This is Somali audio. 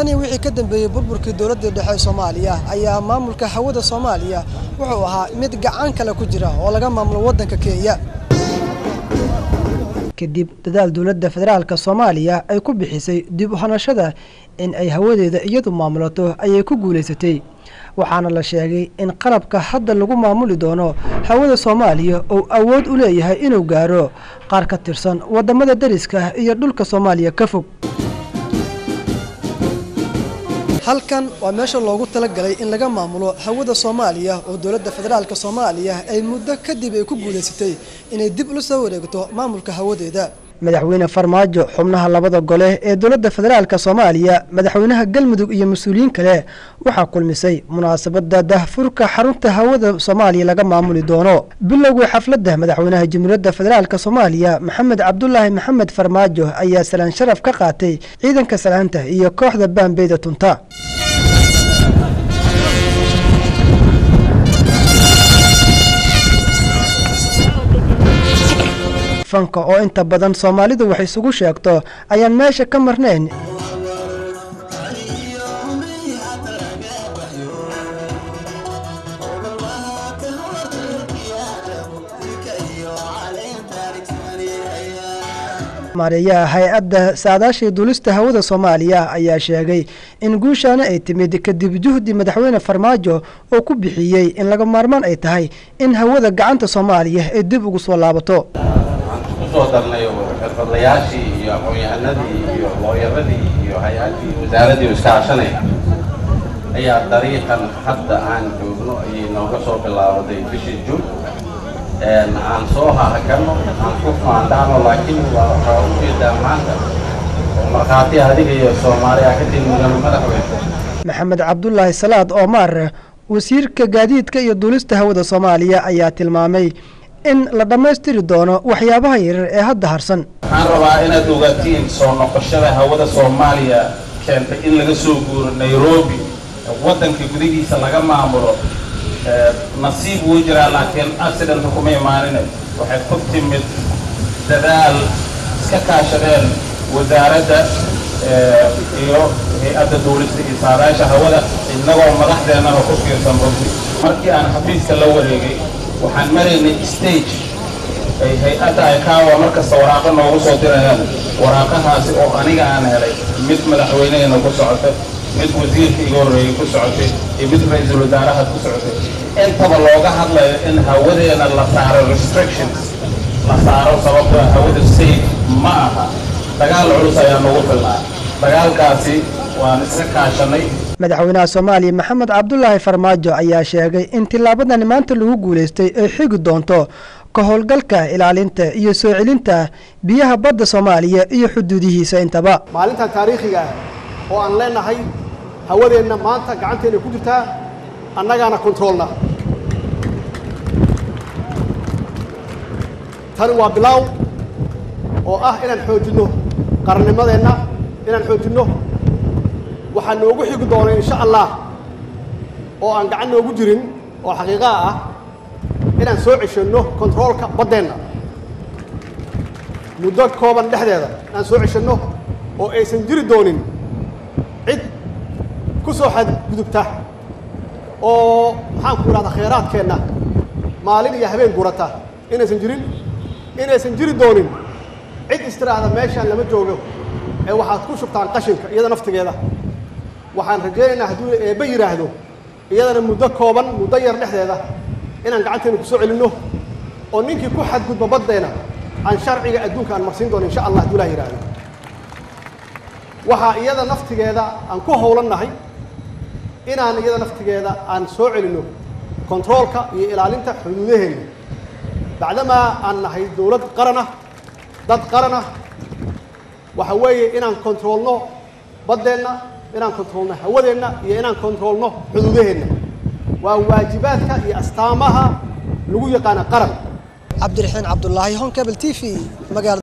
tan iyo wixii ka dambeeyey burburkii dowladda dhexe ee soomaaliya ayaa maamulka hawada soomaaliya wuxuu ahaa mid gacan kale ku jira oo laga maamulo waddanka kenya kadib dadaal dowladda federaalka soomaaliya ay ku bixisay dib u hanashada in ay hawadeeda iyadu maamulato ayay ku guulaysatay waxaana la sheegay in qalabka hadda lagu maamuli doono hawada soomaaliya uu awood u leeyahay inuu gaaro qaar ka tirsan waddamada dariska iyo dhulka soomaaliya ka fog halkan waa meesha loogu talagalay in laga maamulo hawada soomaaliya oo dowladda federaalka soomaaliya ay muddo kadib ay ku guulaysatay inay dib ula soo wareegto maamulka hawadeeda madaxweyne farmaajo xubnaha labada gole ee dowladda federaalka soomaaliya madaxweynaha galmudug iyo mas-uuliyiin kale waxaa kulmisay munaasabadda dahfurka xarunta hawada soomaaliya laga maamuli doono bilowgii xafladda madaxweynaha jamhuuriyadda federaalka soomaaliya maxamed cabdulaahi maxamed farmaajo ayaa salaan sharaf ka qaatay ciidanka salaanta iyo kooxda baambeyda tunta fanka oo inta badan soomaalidu wax isugu sheegto ayaan meesha ka marnayn maareeyaha hay-adda saadaashii duulista hawada soomaaliya ayaa sheegay in guushaana ay timid kadib juhdi madaxweyne farmaajo oo ku bixiyey in laga maarmaan ay tahay in hawada gacanta soomaaliya ay dib ugu soo laabato kusoo darnay xirfadlayaashii iyo aqoon-yahanadii iyo looyaradii iyo hay-addii wasaaraddii iska hashanaya ayaa dariiqan hadda aan joogno ayay nooga soo bilaabaday bishii juun aan soo hahagano aan ku faandhaano laakiin waa waxaa ujeedaa maanta oo markhaati adiga iyo soomaaliya ka timidano madaxweyne maxamed cabdulaahi salaad oomaar wasiirka gaadiidka iyo duulista hawada soomaaliya ayaa tilmaamay in la dhammaystiri doono waxyaabaha yaryar ee hadda harsan waxaan rabaa inaad ogaatiin soo noqoshada hawada soomaaliya keentay in laga soo guuro nairobi waddanka gudihiisa laga maamulo nasiib wuu jiraa laakiin accidenta kuma imaanin waxay ku timid dadaal iska kaashadeen wasaaradda iyo hay-adda duulista iyo saadaasha hawada innagoo madaxdeennana ku fiirsan runti markii aan xafiiska la wareegay waxaan maraynay stage ay hay-adda ay kaawa markasta waraaqo noogu soo dirayaan waraaqahaasi oo aniga aan helay mid madaxweynehena ku socotay mid wasiirka iga horreeyey ku socotay iyo mid ra-iisul wasaarahaad ku socotay intaba looga hadlayo in hawadeena la saaro restrictions la saaro sababto hawada safe ma aha dagaal culus ayaa nagu filnaa dagaalkaasi waan iska kaashanay madaxweynaha soomaaliya maxamed cabdulaahi farmaajo ayaa sheegay in tillaabadani maanta lagu guulaystay ay xigi doonto ka howlgalka ilaalinta iyo soo celinta biyaha badda soomaaliya iyo xuduudihiisa intaba maalintan taariikhiga ah oo aan leenahay hawadeenna maanta gacanteenna ku jirtaa annagaana kontroolna tani waa bilaaw oo ah inaan xoojinno qarannimadeenna inaan xoojinno waxaa noogu xigi doona insha allah oo aan gacan noogu jirin oo xaqiiqaha ah inaan soo ceshanno kontaroolka baddeenna muddo kooban dhexdeeda inaan soo ceshanno oo aysan jiri doonin cid ku soo xadgudubta oo maxaan ku idhahdaa khayraadkeenna maalin iyo habeen gurata inaysan jirin inaysan jiri doonin cid istiraahda meeshaan lama joogo ee waxaad ku shubtaan qashinka iyada naftigeeda waxaan rajaynaynaa hadduu eebbe yidhaahdo iyadana muddo kooban muddo yar dhexdeeda inaan gacanteena ku soo celinno oo ninkii ku xadgudba baddeena aan sharciga adduunka aan marsiin doono insha allah hadduu ilah yidhaahdo waxaa iyada naftigeeda aan ku howlannahay inaan iyada naftigeeda aan soo celinno kontaroolka iyo ilaalinta xuduudaheenna bacdamaa aan nahay dowlad qaran ah dad qaran ah waxa weeye inaan kontaroolno baddeenna inaan kontaroolno hawadeenna iyo inaan kontaroolno xuduudaheenna waa waajibaadka iyo astaamaha lagu yaqaana qaran cabdiraxiin cabdulaahi honkabel t v magaalada